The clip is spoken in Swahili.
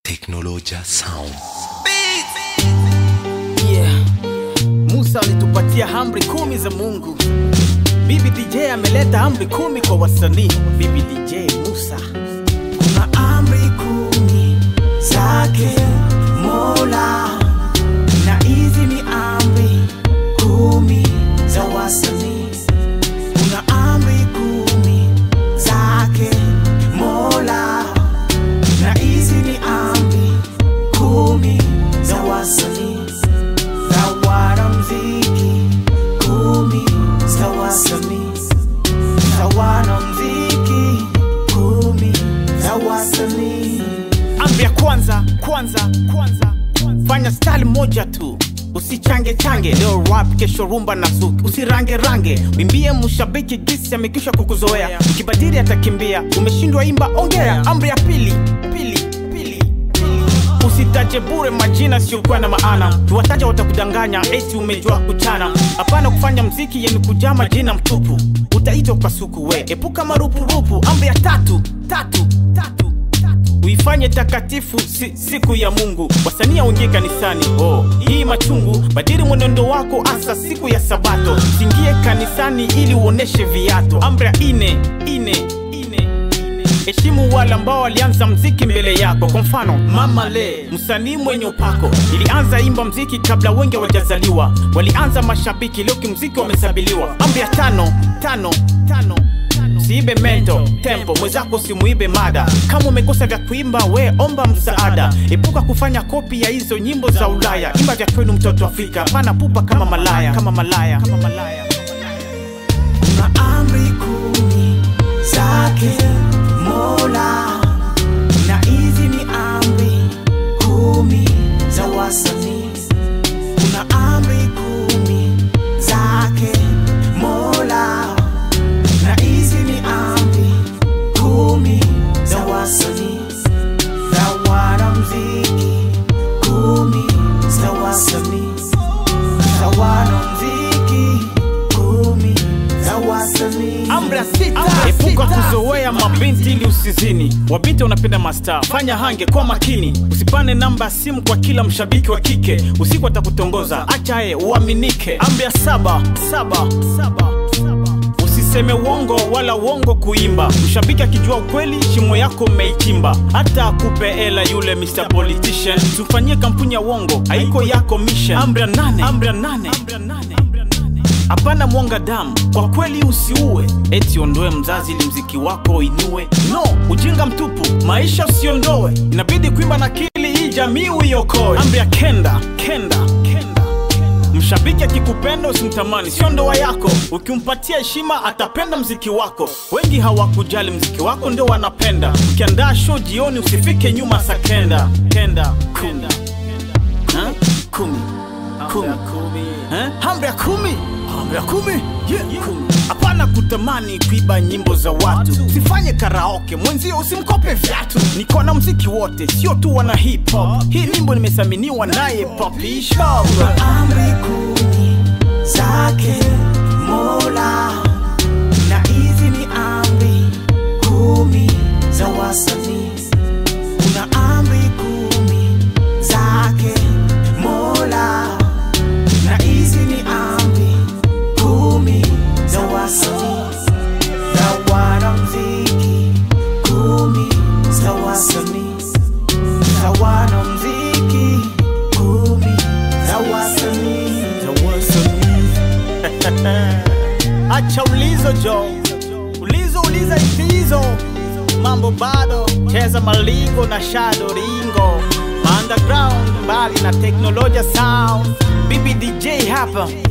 Teknoloja Sound. Yeah. Musa alitupatia amri kumi za Mungu. Bibi DJ ameleta amri kumi kwa wasanii. Bibi DJ Musa. Kuna amri kumi zake Mola, na hizi ni amri kumi za wasanii. Kuna amri kumi zake Mola, na hizi ni amri kumi za wasanii za wanamuziki, kumi za wasanii za wanamuziki, kumi za wasanii. Amri ya kwanza, kwanza, kwanza. Fanya style moja tu. Usichange change leo rap kesho rumba na zuki usirange range wimbie mshabiki gisi amekisha kukuzoea ukibadili atakimbia umeshindwa imba ongea amri ya pili pili pili pili. usitaje bure majina siokuwa na maana tuwataja watakudanganya eti umejua kuchana hapana kufanya mziki yeni kujaa majina mtupu utaitwa kwa suku we epuka marupurupu amri ya tatu tatu tatu uifanye takatifu si, siku ya mungu wasanii aungie kanisani oh, hii machungu badiri mwenendo wako asa siku ya sabato singie kanisani ili uoneshe viato amri ya ine ine ine heshimu wale ambao walianza mziki mbele yako kwa mfano mama le msanii mwenye upako ilianza imba mziki kabla wengi wajazaliwa walianza mashabiki leo kimziki wamesabiliwa amri ya tano tano tano usiibe mento tempo mwenzako usimuibe mada kama umekosa vya kuimba we omba msaada epuka kufanya kopi ya hizo nyimbo za ulaya imba vya kwenu mtoto afrika pana pupa kama malaya kama malaya kama malaya Kuna amri kumi zake Mola, na hizi ni amri kumi za wasanii. Kuna amri kumi zake Mola, na hizi ni amri kumi za wasanii, za wanamuziki, kumi za wasanii za wanamuziki, kumi za wasanii. amri ya sita epuka kuzoea mabinti ili usizini wabinti wanapenda masta fanya hange kwa makini usipane namba ya simu kwa kila mshabiki wa kike usiku atakutongoza acha ye uaminike amri ya saba saba saba saba usiseme uongo wala uongo kuimba mshabiki akijua ukweli shimo yako mmeichimba hata akupe hela yule Mr. Politician tufanyie kampuni ya uongo haiko yako mission amri ya nane amri ya nane amri ya nane amri ya nane hapana mwanga damu kwa kweli usiue eti ondoe mzazi ili mziki wako inue no ujinga mtupu maisha usiondoe inabidi kuimba na kili hii jamii uiokoe amri ya kenda kenda kenda mshabiki akikupenda usimtamani sio ndoa yako ukimpatia heshima atapenda mziki wako wengi hawakujali mziki wako ndio wanapenda ukiandaa show jioni usifike nyuma saa kenda kenda kumi Ha? kumi kumi Eh? amri ya kumi amri ya kumi Yeah. Kumi. hapana kutamani kuiba nyimbo za watu usifanye karaoke mwenzio usimkope vyatu niko na mziki wote sio tu wana hip hop hii nyimbo nimesaminiwa naye Poppy Show. amri kumi zake Mola, na hizi ni amri kumi za wasanii. Kuna amri kumi zake Mola, na hizi ni amri kumi za wasanii, za wanamuziki, kumi za wasanii za wanamuziki, kumi za wasanii, za wasanii. acha ulizo jo ulizo uliza itizo mambo bado cheza malingo na shado ringo underground mbali na teknolojia sound bibi dj hapa